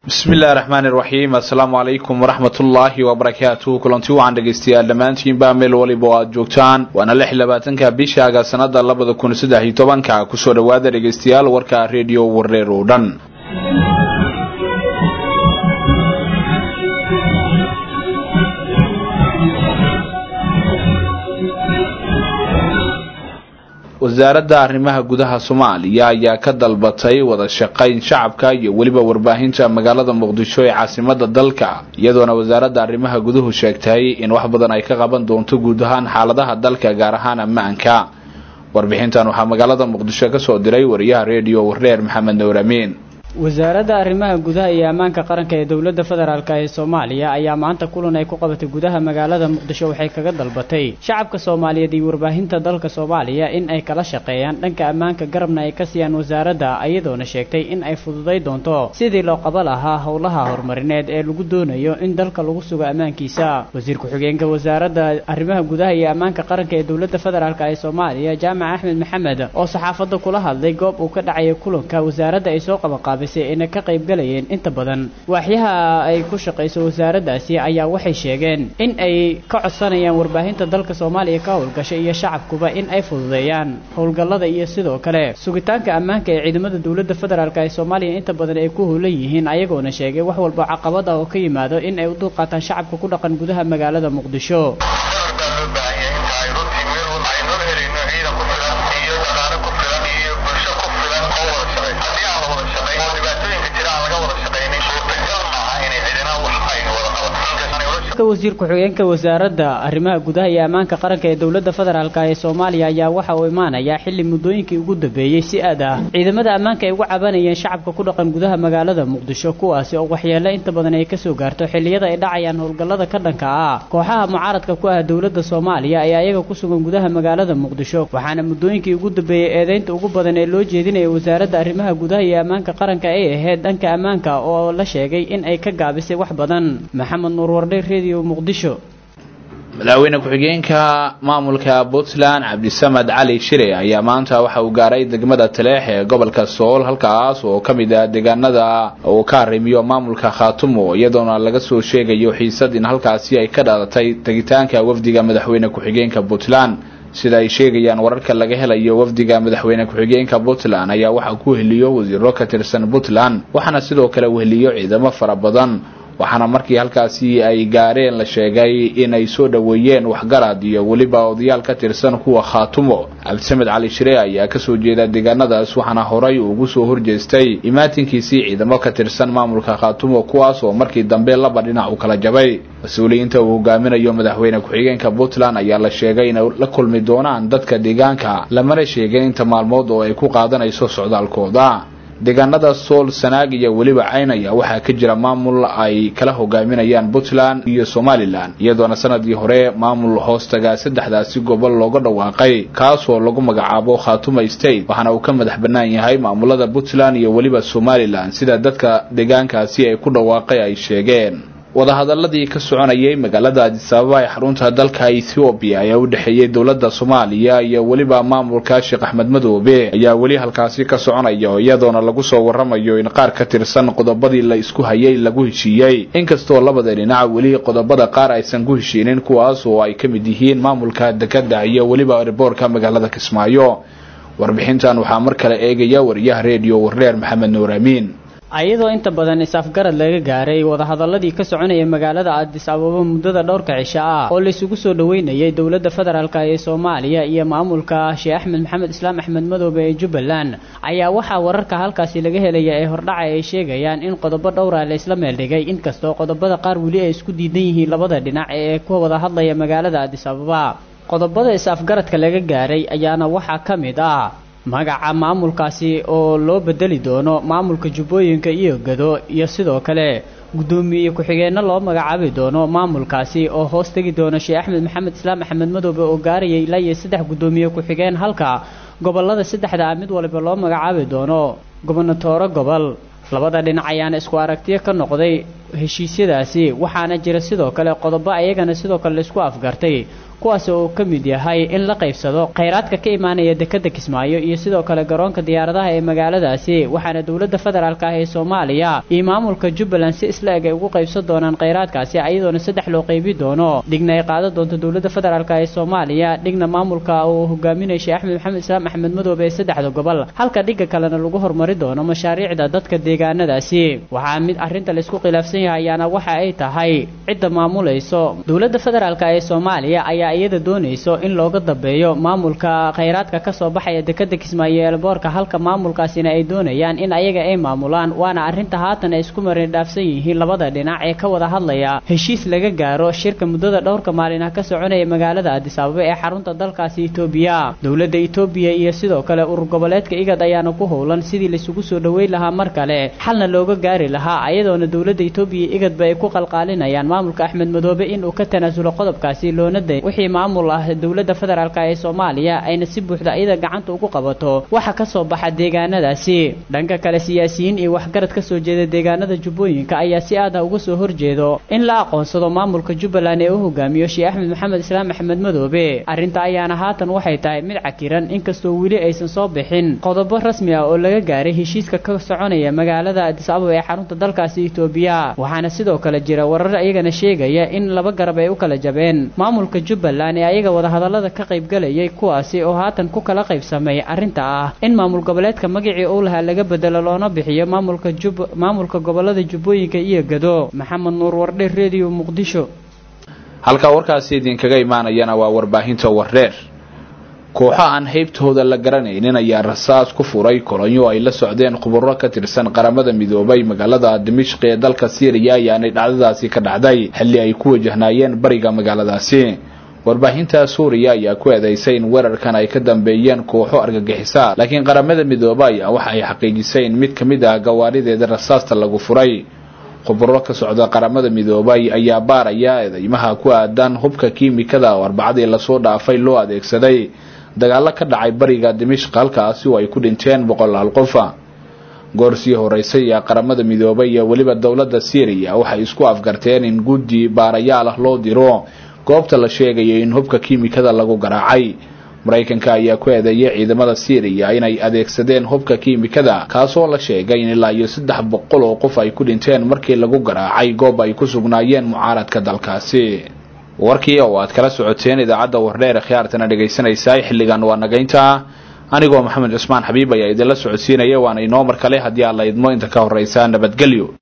bismi illahi raxmaani raxiim assalaamu calaykum waraxmat ullaahi wabarakaatuh kulanti wacan dhegaystayaal dhammaantiinba meel waliba oo aad joogtaan waana lix labaatanka bishaaga sanada labada kun saddex iyo tobanka kusoo dhowaada dhegaystayaal warka redio wareer oo dhan wasaaradda arrimaha gudaha soomaaliya ayaa ka dalbatay wada shaqayn shacabka iyo weliba warbaahinta magaalada muqdisho ee caasimada dalka iyadoona wasaaradda arrimaha guduhu sheegtay in wax badan ay ka qaban doonto guud ahaan xaaladaha dalka gaar ahaan ammaanka warbixintan waxaa magaalada muqdisho kasoo diray wariyaha redio wareer maxamed nuur amiin wasaaradda arrimaha gudaha iyo ammaanka qaranka ee dowladda federaalk ee soomaaliya ayaa maanta kulan ay ku qabatay gudaha magaalada muqdisho waxay kaga dalbatay shacabka soomaaliyeed iyo warbaahinta dalka soomaaliya in ay kala shaqeeyaan dhanka ammaanka garabna ay ka siiyaan wasaaradda iyadoona sheegtay in ay fududay doonto sidii loo qaba lahaa howlaha horumarineed ee lagu doonayo in dalka lagu sugo ammaankiisa wasiir ku-xigeenka wasaaradda arrimaha gudaha iyo ammaanka qaranka ee dowladda federaalk ee soomaaliya jaamac axmed maxamed oo saxaafadda kula hadlay goob uu ka dhacaya kulanka wasaaradda ay soo qabanqaabay ayna ka qayb galayeen inta badan waaxyaha ay ku shaqayso wasaaraddaasi ayaa waxay sheegeen in ay ka codsanayaan warbaahinta dalka soomaaliya ka howlgasha iyo shacabkuba in ay fududeeyaan howlgallada iyo sidoo kale sugitaanka ammaanka ee ciidamada dowladda federaalk ee soomaaliya inta badan ay ku howlan yihiin ayagoona sheegay wax walba caqabad ah oo ka yimaado in ay u dulqaataan shacabka ku dhaqan gudaha magaalada muqdisho wasiir ku-xigeenka wasaaradda arrimaha gudaha iyo ammaanka qaranka ee dowladda federaalk ee soomaaliya ayaa waxa uu imaanayaa xilli muddooyinkii ugu dambeeyey si aad ah ciidamada ammaanka ay uga cabanayeen shacabka ku dhaqan gudaha magaalada muqdisho kuwaasi oo waxyeelo inta badan ay kasoo gaarto xilliyada ay dhacayaan howlgallada ka dhanka ah kooxaha mucaaradka ku ah dowladda soomaaliya ee ayaga ku sugan gudaha magaalada muqdisho waxaana muddooyinkii ugu dambeeyey eedeynta ugu badan ee loo jeedinaya wasaaradda arrimaha gudaha iyo ammaanka qaranka ay ahayd dhanka ammaanka oo la sheegay in ay ka gaabisay wax badan maxamed nuur wardhe madaxweyne ku-xigeenka maamulka puntland cabdisamed cali shire ayaa maanta waxa uu gaaray degmada taleex ee gobolka sool halkaas oo ka mid ah deegaanada uu ka arrimiyo maamulka khaatumo iyadoona laga soo sheegayo xiisad in halkaasi ay ka dhalatay tegitaanka wafdiga madaxweyne ku-xigeenka puntland sida ay sheegayaan wararka laga helayo wafdiga madaxweyne ku-xigeenka puntland ayaa waxaa ku heliyo wasiiro ka tirsan puntland waxaana sidoo kale weheliyo ciidamo fara badan waxaana markii halkaasi ay gaareen la sheegay in ay soo dhoweeyeen waxgarad iyo weliba odayaal ka tirsan kuwa khaatumo cabdisamed cali shire ayaa kasoo jeeda deegaanadaas waxaana horay ugu soo horjeestay imaatinkiisii ciidamo ka tirsan maamulka khaatumo kuwaas oo markii dambe laba dhinac u kala jabay mas-uuliyiinta uu hogaaminayo madaxweyne ku-xigeenka puntland ayaa la sheegay inay la kulmi doonaan dadka deegaanka lamana sheegin inta maalmood oo ay ku qaadanayso socdaalkooda deegaanada sool sanaag iyo weliba caynaya waxaa ka jira maamul ay kala hogaaminayaan puntland iyo somalilan iyadoona sanadii hore maamul hoostaga saddexdaasi gobol looga dhawaaqay kaasoo lagu magacaabo khatuma state waxaana uu ka madax bannaan yahay maamulada puntland iyo weliba somalilan sida dadka deegaankaasi ay ku dhawaaqay ay sheegeen wadahadaladii ka soconayay magaalada adisababa ee xarunta dalka ethoobiya ayaa u dhexeeyey dowladda soomaaliya iyo weliba maamulka sheekh axmed madoobe ayaa weli halkaasi ka soconaya iyadoona lagu soo waramayo in qaar ka tirsan qodobadii la isku hayay lagu heshiiyey inkastoo labada dhinac weli qodobada qaar aysan ku heshiinin kuwaas oo ay ka mid yihiin maamulka dekada iyo weliba riboorka magaalada kismaayo warbixintan waxaa mar kale eegaya wariyaha redio wareer maxamed nuur amiin ayadoo inta badan is-afgarad laga gaaray wadahadaladii ka soconaya magaalada adis ababa muddada dhowrka cisho ah oo laysugu soo dhoweynayay dowladda federaalk ee soomaaliya iyo maamulka sheekh axmed maxamed islaam axmed madoobe ee jubbaland ayaa waxaa wararka halkaasi laga helaya ee hordhaca ay sheegayaan in qodobo dhowra laysla meeldhigay inkastoo qodobada qaar weli ay isku diidan yihiin labada dhinac ee ku wada hadlaya magaalada adis ababa qodobada is-afgaradka laga gaaray ayaana waxaa ka mid ah magaca maamulkaasi oo loo bedeli doono maamulka jubbooyinka iyo gado iyo sidoo kale guddoomiye ku-xigeenno loo magacaabi doono maamulkaasi oo hoos tegi doono sheekh axmed maxamed islaam axmed madoobe oo gaarayay ilaa iyo saddex guddoomiye ku-xigeen halka gobolada saddexda ah mid waliba loo magacaabi doono gobonatooro gobol labada dhinac ayaana isku aragtiyo ka noqday heshiisyadaasi waxaana jira sidoo kale qodobo ayagana sidoo kale laisku afgartay kuwaas oo uu ka mid yahay in la qaybsado khayraadka ka imaanaya dekada kismaayo iyo sidoo kale garoonka diyaaradaha ee magaaladaasi waxaana dowladda federaalk ah ee soomaaliya iyo maamulka jubbaland si isla eg ay ugu qaybsan doonaan khayraadkaasi iyadoona saddex loo qaybi doono dhigna ay qaadan doonto dowladda federaalk ee soomaaliya dhigna maamulka uu hogaaminaya sheekh axmed maxamed islaam axmed madoobe ee saddexda gobol halka dhigga kalena lagu horumari doono mashaariicda dadka deegaanadaasi waxaa mid arrinta laysku khilaafsan yahay ayaana waxa ay tahay cidda maamulayso dowladda federaalk ee soomaaliya ayaa iyada doonayso in looga dambeeyo maamulka khayraadka kasoo baxaya dekada kismaayo eelboorka halka maamulkaasina ay doonayaan in ayaga ay maamulaan waana arrinta haatan ay isku marin dhaafsan yihiin labada dhinac ee ka wada hadlaya heshiis laga gaaro shirka muddada dhowrka maalin ah ka soconaya magaalada addis ababa ee xarunta dalkaasi etoobiya dowladda etoobiya iyo sidoo kale urur goboleedka igad ayaana ku howlan sidii laisugu soo dhoweyn lahaa mar kale xalna looga gaari lahaa ayadoona dowladda etoobiya igadba ay ku qalqaalinayaan maamulka axmed madoobe inuu ka tanaasulo qodobkaasi loona day wixii maamul ah dowladda federaalk ee soomaaliya ayna si buuxda iyada gacanta ugu qabato waxa kasoo baxa deegaanadaasi dhanka kale siyaasiyiin iyo waxgarad kasoo jeeda deegaanada jubbooyinka ayaa si aada uga soo horjeedo in la aqoonsado maamulka jubbaland ee u hogaamiyo sheekh axmed maxamed islaam axmed madoobe arrinta ayaana haatan waxay tahay mid cakiran inkastoo weli aysan soo bixin qodobo rasmi ah oo laga gaaray heshiiska ka soconaya magaalada addis ababa ee xarunta dalkaasi etoobiya waxaana sidoo kale jira warar iyagana sheegaya in laba garab ay u kala jabeen maamulka jubbaland ee ayaga wadahadalada ka qaybgalayay kuwaasi oo haatan ku kala qaybsamay arrinta ah in maamul goboleedka magacii uu lahaa laga bedelo loona bixiyo maamulka jub maamulka gobolada jubbooyinka iyo gado maxamed nuur wardhe redio muqdisho halka warkaasi idinkaga imaanayana waa warbaahinta wareer kooxo aan haybtooda la garanaynin ayaa rasaas ku furay kolonyo ay la socdeen khuburo ka tirsan qaramada midoobay magaalada dimishq ee dalka syriya ayaanay dhacdadaasi ka dhacday xilli ay ku wajahnaayeen bariga magaaladaasi warbaahinta suuriya ayaa ku eedeysay in weerarkan ay ka dambeeyeen kooxo argagixisa laakiin qaramada midoobe ayaa waxa ay xaqiijisay in mid ka mid ah gawaarideeda rasaasta lagu furay khuburo ka socda qaramada midoobay ayaa baaraya eedeymaha ku aadan hubka kiimikada oo arbacadii lasoo dhaafay loo adeegsaday dagaalo ka dhacay bariga dimishq halkaasi oo ay ku dhinteen boqolaal qofa goor sii horeysay ayaa qaramada midoobay iyo weliba dowladda syriya waxay isku afgarteen in guddi baarayaal ah loo diro goobta la sheegaya in hubka kiimikada lagu garaacay maraykanka ayaa ku eedeeyay ciidamada syriya inay adeegsadeen hubka kiimikada kaasoo la sheegay in ilaa iyo saddex boqol oo qof ay ku dhinteen markii lagu garaacay goob ay ku sugnaayeen mucaaradka dalkaasi warkii oo aad kala socoteen idaacadda wardheer khiyaartana dhegaysanaysaa xilligan waa nagaynta anigoo maxamed cusmaan xabiib ayaa idinla socodsiinaya waana inoo mar kale haddii aad la idmo inta ka horreysa nabadgelyo